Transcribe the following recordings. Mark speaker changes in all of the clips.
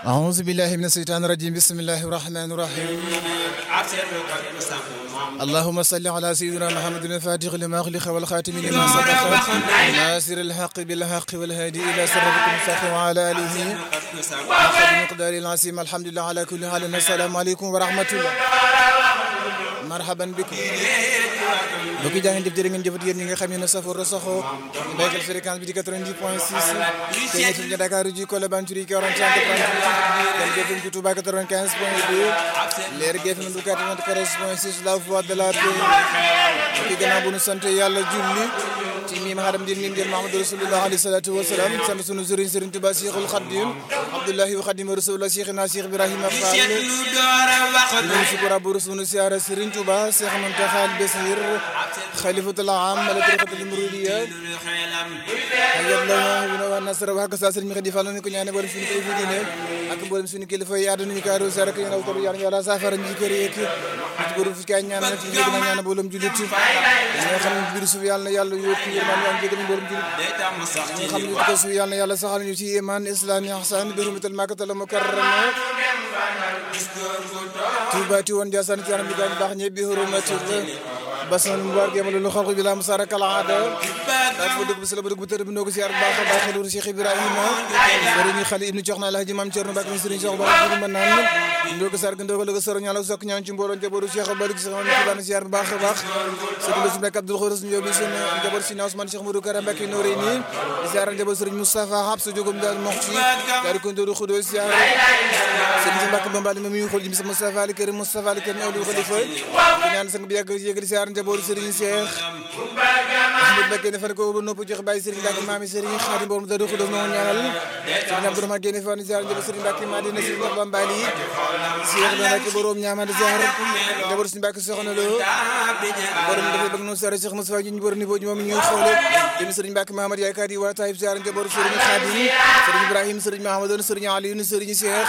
Speaker 1: أعوذ بالله من الشيطان الرجيم بسم الله الرحمن الرحيم اللهم صل على سيدنا محمد الفاتح لما أغلق والخاتم لما سبق ناصر الحق بالحق والهادي إلى صراطك المستقيم وعلى آله حق المقدار العظيم الحمد لله على كل حال السلام عليكم ورحمة الله marhaban bikum mbokki jaa ngeen jëf jërë ngeen jëfat yéen ñi nga xam ne safoor saxoo béykal fréquence bi di 90 point 6 te ñetti ñi Dakar ji Colobane Curie 45 38 dem GFM ci Touba 95 point 2 leer GFM du 94 point 6 la voix de la paix mbokki gannaaw bu nu sant yàlla julli ci miim xadam din miim jël Mahamadou Rasulullah alayhi salatu wasalaam sant sunu sëriñ sëriñ Tuba Cheikhul Khadim Abdullahi wa Khadim Rasulullah Cheikhina Cheikh Ibrahima Fall ñu sukura bu sunu siyaara sëriñ Tuba Cheikh Muntaxa Basir xalifatul aam ala tariqatul muridiya yàlla wa nasara wa haka sa sëriñ mi xadi Fall ni ko ñaane borom suñu kilifa diine ak borom suñu kilifa yi àdduna ñu kaaru sa rek yéen awtaru yàlla yàlla saafara ñi kër yeek ci borom fi kay ñaan na ci léegi na ñaan boolum julit ñi nga xam ne biir suuf yàlla na yàlla yokk yërmaan yàlla jégal ñu borom julit ñi nga xam ne ko suuf yàlla na yàlla saxal ñu ci iman islam ihsan bi hurmatil makkatal mukarrama tuubati woon jaasaan ci anam bi daan baax ñe bi hurmatil basan mbar gemal lu xalqu bi la musara kala ada ak bu dugg bi sala bu dugg bu tër bi noo ko siyaar bu baax a baax xelu Cheikh Ibrahima sëriñ xali ibnu Coxna Alhaji Mam Cerno Mbàkke sëriñ Cheikh Ba bu ma naan ndoo ko sarg ndoo ko lëga soro ñaala sok ñaan ci mbooloo njabootu Cheikh Ba ci sama ci ban siyaar bu baax a baax sëriñ Bassirou Mbacke Abdoul Khourous ñoo bi seen njaboot si Ousmane Cheikh Modou Kara Mbacke nooré ni siyaar njaboot sëriñ Moustapha Habsa jogum daal moxti daal ko ndooru xudo siyaar sëriñ Mbacke Bambali ma mi xool ji Moustapha Ali Karim Moustapha Ali Karim awlu xalifa ñaan sang bi yàgg yëgal siyaar njaboot sëriñ Cheikh Ahmed Mbacke ne fan ko ba nopp jox bàyyi sëriñ Mbacke maami sëriñ Xaadim borom daru xudo no ñaanal sëriñ Abdourahmane Guèye fan siyaar njaboot sëriñ Mbacke Madina sëriñ Bambali Cheikh Mbacke borom ñaamade siyaar njaboot sëriñ Mbacke soxna lo borom dafa bëgg noonu sare Cheikh Moustapha ñu borom niveau moom ñuy xoole dem sëriñ Mbacke Mahamad yaakaar yi waa Taïb siyaar njaboot sëriñ Xaadim sëriñ Ibrahima sëriñ Mahamadou sëriñ Aliou sëriñ Cheikh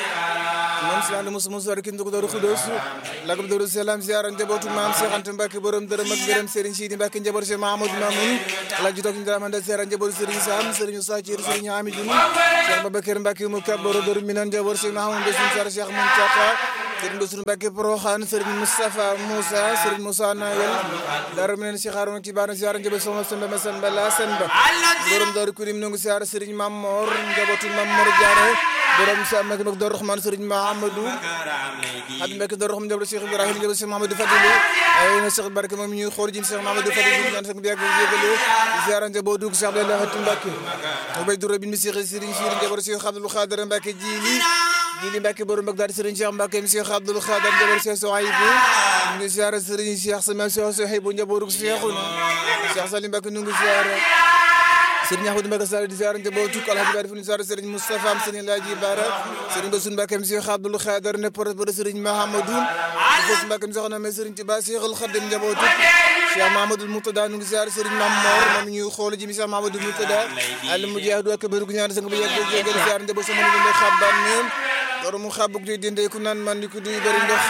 Speaker 1: moom si ànd musu musu kin dugg dooru xudoos lagam dooru salaam ziyaara njabootu maam Cheikh Anta Mbacke borom dërëm ak gërëm Serigne Sidi Mbacke njaboot Cheikh Mahamadou Mamoun ala ji toog ñu dara manda ziyaara njabootu Serigne Sam Serigne Sa Thiir Serigne Hamidou Cheikh Babacar Mbacke mu kab borom dooru minan njaboot Cheikh Mahamadou Bassirou Sar Cheikh Mountakha Serigne Bassirou Mbacke Porokhane Serigne Moustapha Moussa Serigne Moussa Nawel dara minan Cheikh Harouna ci baana ziyaara njabootu Soxna Samba Massamba la Samba borom dooru kurim nongu ziyaara Serigne Mamor njabootu Mamor Diarra borom sa mak nok door Rahman Serigne Mahamadou Habib Mbacke door xam njabootu Cheikh Ibrahima njabootu Cheikh Mahamadou Fadilou ay na Cheikh Barke moom ñuy xool jim Cheikh Mahamadou Fadilou ñaan sang bi yàgg yégalu ziara njabootu Cheikh Abdoulaye Hatim Mbacke bay dura bin mi Cheikh Serigne Cheikh njabootu Cheikh Abdoul Khadir Mbacke jili jili Mbacke borom Bagdad Serigne Cheikh Mbacke mi Cheikh Abdoul Khadir njabootu Cheikh Souhaïbou ñu ngi ziara Serigne Cheikh sama Cheikh Souhaïbou njabootu Cheikhouna Cheikh Salim Mbacke ñu ngi ziara Serigne Ahmadou Mbacke Sall di ziar njabootu Alhaji Bari fu ñu ziar Serigne Moustapha am Serigne Laaji Bara Serigne Bassirou Mbacke am Cheikh Abdoul Khader ne porte pour Serigne Mahamadou Bassirou Mbacke am soxna mais Serigne Touba Cheikhul Khadim njabootu Cheikh Mahamadou Moutada ñu ngi ziar Serigne Mamor moom ñuy xool ji mi Cheikh Mahamadou Moutada al mujahid ak bëru ñaan sang bi yegg jégal ziar njabootu sama ñu ngi xabban ñoom borom mu xabuk di dinde ku naan man di ko duy bëri ndox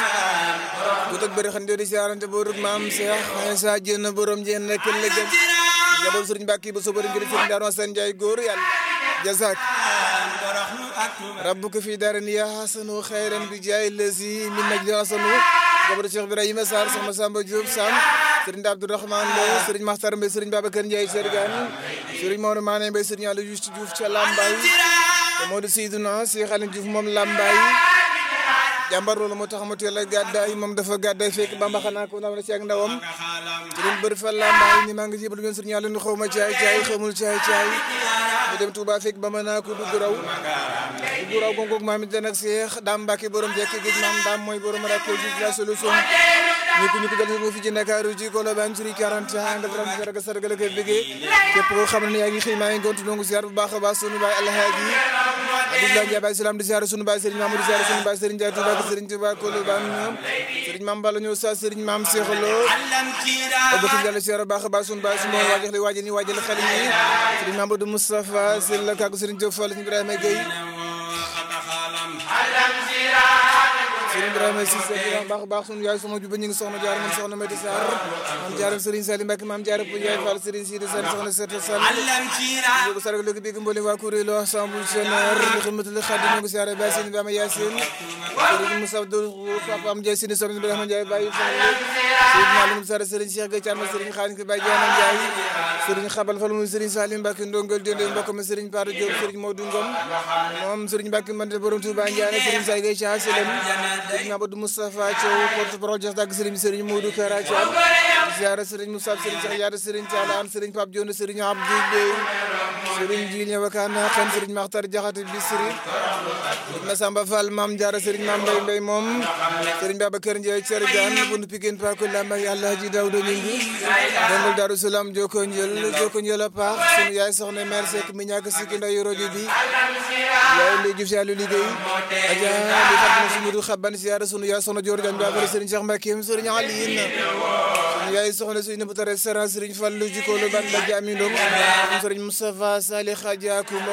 Speaker 1: bu tëg bëri xam di ziar njabootu maam Cheikh Sa Dieng borom jeen rek lëgëm njaboot sëriñ Mbàkke ba sobari ngir sëriñ Daaru Asan Njaay góor yàlla jazak rabbuka fi daarani ya hasanu xayran bi jaay lazi min najli hasanu njaboot Cheikh Ibrahima Sarr sama Samba Diop Sam sëriñ Abdourahman Lo sëriñ Maxtar Mbay sëriñ Babacar Njaay Sergan sëriñ Maodo Maane Mbay sëriñ Aliou Juste Diouf ca Lambaay te moo di Seydina Cheikh Aliou Diouf moom Lambaay jàmbar loolu moo tax mu teel a gàddaay moom dafa gàddaay fekk Bamba xanaa ko ndaw na ci ak ndawam ci leen bëri fa lambaay ni maa ngi jébal ngeen sëriñ yàlla ni xaw ma caay caay xamul caay caay mu dem Touba fekk Bamba naa ko dugg raw dugg raw gongoog maam it nag Seex daam Mbàkke borom jekk gis maam daam mooy borom rakke ji la solution ñu ko ñu ko dal mo fi ci Ndakaaru ci Colobane suri 40 angal ram sarga sarga la koy bëggee képp koo xam ne yaa ngi xëy maa ngi gontu nongu ziar bu baax a baax sunu baay alhaaji Abdoulaye Ndiaye Baye Salam di ziar sunu baay Serigne Mamadou ziar sunu baay Serigne Ndiaye Touba Serigne Touba Colobane ñoom Serigne Mame Balla ñëw sa Serigne Mame Cheikh Lo bëgg Yàlla ziar baax a baax sunu baay sunu waajal li waajal ni waajal xel ni Serigne Mamadou Moustapha Serigne la kàggu Serigne Diop Fall Ibrahima Gueye Serigne Ibrahima Cissé di baax baax sunu yaay soxna Juba ñu ngi soxna jaar man soxna Mati Sarr maam jaaram Serigne Salim Mbacke maam jaara pour yaay Fall Serigne Sidi Sall soxna Seta Sall ko sargal léegi bégg mboolem waa kuréelu ensemble général li xidmatul xaadim ñu ngi siyaare Baye Sine Bama Yacine Serigne Moussa Dou Papa Am Ndiaye Sine soxna Ibrahima Ndiaye Baye Fall Serigne Malick Sarr Serigne Cheikh Gueye Thiam Serigne Khadim ki Baye Diana Ndiaye Serigne Xabal Fall mu Serigne Salim Mbacke ndongol dende mbokk ma Serigne Paro Diop Serigne Modou Ngom moom Serigne Mbacke Mbante borom Touba Ndiaye Serigne Say Gueye Thiam Selem Serigne Abdou Moustapha Thiaw porte-parole Dias Dag Serigne Serigne Modou Kara Thiam ziara Serigne Moussa Serigne Cheikh Yaara Serigne Thiala an Serigne Pape Dione Serigne Abdou Bey Serigne Djili Wakana Khan Serigne Makhtar Diakhaté Bisri Serigne Massamba Fall Mame Diarra Serigne Mame Mbaye Mbaye moom Serigne Babacar Ndiaye Thier Diane bunu Pikine Pakou Lamba Yàlla Haji Daouda Ngingue dongol Darou Salam Joko Njël Joko Njël a paax sunu yaay soxna mère Seck mi ñàkk sikki ndayu rajo bi yaay Ndeye Diouf Yàlla liggéey aja li fatna si mudu xaban ziara sunu yaay soxna Dior Diagne Babara Serigne Cheikh Mbacké Serigne Aliyin sunu yaay soxna suñu bu tare Serigne Fallou Jikko lu ban la jami ndom Serigne Moustapha Salih Khadiakou